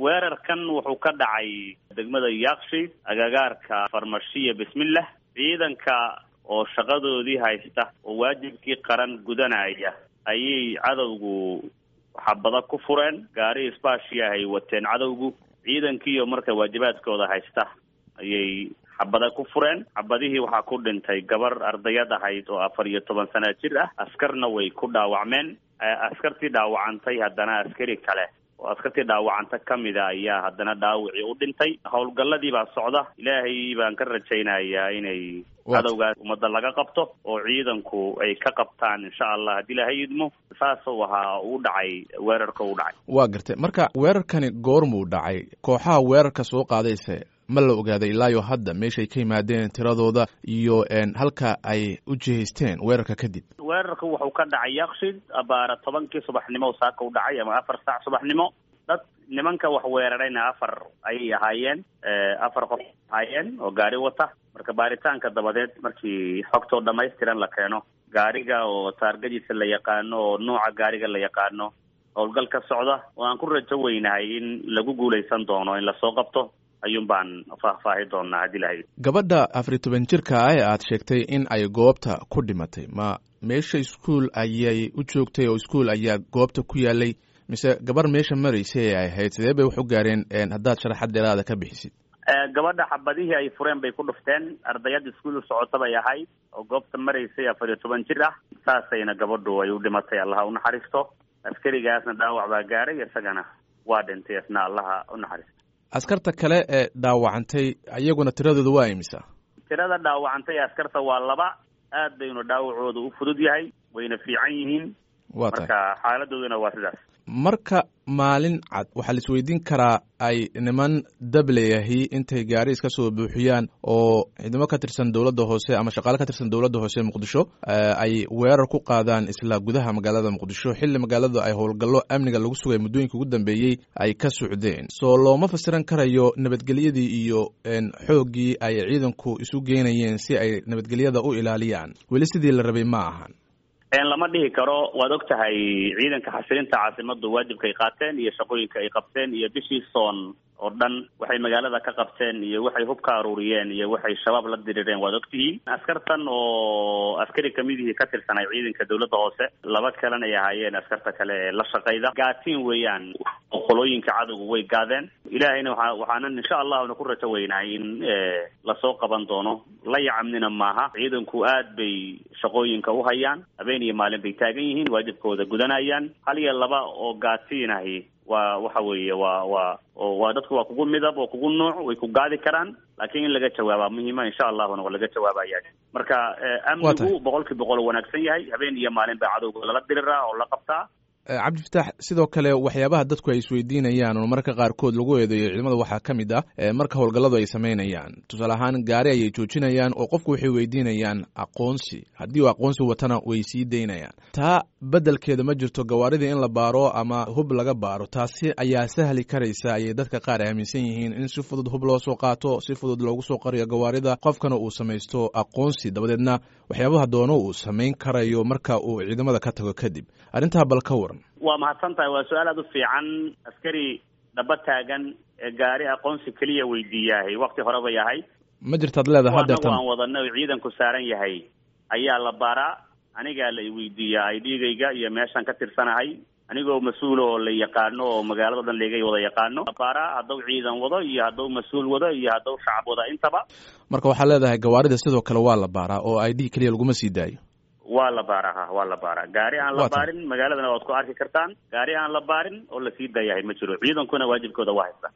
weerarkan wuxuu ka dhacay degmada yakshiid agagaarka farmashiya bismillah ciidanka oo shaqadoodii haysta oo waajibkii qaran gudanaya ayay cadowgu xabada ku fureen gaari isbaashiah ay wateen cadowgu ciidankiiyo marka waajibaadkooda haysta ayay xabada ku fureen xabadihii waxaa ku dhintay gabar ardayad ahayd oo afar iyo toban sana jir ah askarna way ku dhaawacmeen askartii dhaawacantay haddana askari kale oo askartii dhaawacanta ka mida ayaa haddana dhaawicii u dhintay howlgalladii baa socda ilaahay baan ka rajaynayaa inay cadowgaas ummadda laga qabto oo ciidanku ay ka qabtaan insha allah haddii ilaahay idmo saasuu ahaa u dhacay weerarka u dhacay waa gartay marka weerarkani goormuu dhacay kooxaha weerarka soo qaadayse ma la ogaaday ilaayo hadda meeshay ka yimaadeen tiradooda iyo halka ay u jihaysteen weerarka kadib weerarka wuxuu ka dhacay yakshid abaara tobankii subaxnimo saaka u dhacay ama afar saac subaxnimo dad nimanka wax weerarayna afar ayay ahaayeen afar qof ahaayeen oo gaari wata marka baaritaanka dabadeed markii xogtoo dhamaystiran la keeno gaariga oo taargadiisa la yaqaano oo nooca gaariga la yaqaano howlgal ka socda oo aan ku rajo weynahay in lagu guulaysan doono in lasoo qabto ayuun baan faahfaahi doonaa haddii lahay gabadha afariy toban jirka ah ee aad sheegtay in ay goobta ku dhimatay ma meesha iskuol ayay u joogtay oo iskuol ayaa goobta ku yaalay mise gabar meesha maraysay ay ahayd sidee bay wax u gaareen haddaad sharaxad dheeraada ka bixisid gabadha xabadihii ay fureen bay ku dhufteen ardayad iskuol u socota bay ahayd oo goobta maraysay afar iyo toban jir ah saasayna gabadhu ay u dhimatay allaha unaxariisto askarigaasna dhaawac baa gaaray isagana waa dhintay isna allaha unaxariisto askarta kale ee dhaawacantay iyaguna tiradooda waa imisa tirada dhaawacantay askarta waa laba aad baynu dhaawacooda u fudud yahay wayna fiican yihiin wa tahay marka xaaladooduna waa sidaas marka maalin cad waxaa la isweydiin karaa ay niman dableyahi intay gaari iska soo buuxiyaan oo ciidamo ka tirsan dowladda hoose ama shaqaale ka tirsan dowladda hoose muqdisho ay weerar ku qaadaan isla gudaha magaalada muqdisho xilli magaalada ay howlgallo amniga lagu sugay muddooyinka ugu dambeeyey ay ka socdeen soo looma fasiran karayo nabadgelyadii iyo xooggii ay ciidanku isu geynayeen si ay nabadgelyada u ilaaliyaan weli sidii la rabay ma ahan lama dhihi karo waad og tahay ciidanka xasilinta caasimadu waajibka ay qaateen iyo shaqooyinka ay qabteen iyo bishii soon oo dhan waxay magaalada ka qabteen iyo waxay hub ka aruuriyeen iyo waxay shabaab la dirireen waad og tihiin askartan oo askari kamidihii ka tirsanay ciidanka dowladda hoose laba kalena ay ahaayeen askarta kale ee la shaqayda gaatiin weeyaan qolooyinka cadowga way gaadeen ilaahayna waa waxaanan insha allahuna ku rajo weynahay in lasoo qaban doono la yacamnina maaha ciidanku aad bay shaqooyinka u hayaan habeen iyo maalin bay taagan yihiin waajibkooda gudanayaan hal iyo laba oo gaatiinahi waa waxa weeye waa waa waa dadku waa kugu midab oo kugu nuuc way ku gaadi karaan laakiin in laga jawaabaa muhiima insha allahuna waa laga jawaabaya marka amnigu boqol kii boqol wanaagsan yahay habeen iyo maalin baa cadowga lala diriraa oo la qabtaa cabdifataax sidoo kale waxyaabaha dadku ay isweydiinayaan oo marka qaarkood lagu eedeeyo ciidamada waxaa ka mid ah marka howlgalladu ay samaynayaan tusaale ahaan gaari ayay joojinayaan oo qofku waxay weydiinayaan aqoonsi haddii uu aqoonsi watana way sii daynayaan taa beddelkeeda ma jirto gawaaridii in la baaro ama hub laga baaro taasi ayaa sahli karaysa ayay dadka qaar aaminsan yihiin in si fudud hub loo soo qaato si fudud loogu soo qariyo gawaarida qofkana uu samaysto aqoonsi dabadeedna waxyaabaha doono uu samayn karayo marka uu ciidamada ka tago kadib arrintaa bal ka waran waa mahadsan tahay waa su-aal aada u fiican askari dhaba taagan ee gaari aqoonsi keliya weydiiyahay wakti hore bay ahay ma jirtaad leedahay anagu aan wadana o ciidanku saaran yahay ayaa la baraa anigaa la iweydiiyaa ay dhiigayga iyo meeshaan ka tirsanahay anigoo mas-uul oo la yaqaano oo magaalada o dhan leegay wada yaqaano baraa hadduu ciidan wado iyo hadduu mas-uul wado iyo hadduu shacab wado intaba marka waxaa leedahay gawaarida sidoo kale waa la baaraa oo i d keliya laguma sii daayo waa la baaraa ha waa la baaraa gaari aan la baarin magaaladana waad ku arki kartaan gaari aan la baarin oo lasii daayahay ma jiro ciidankuna waajibkooda waa haysta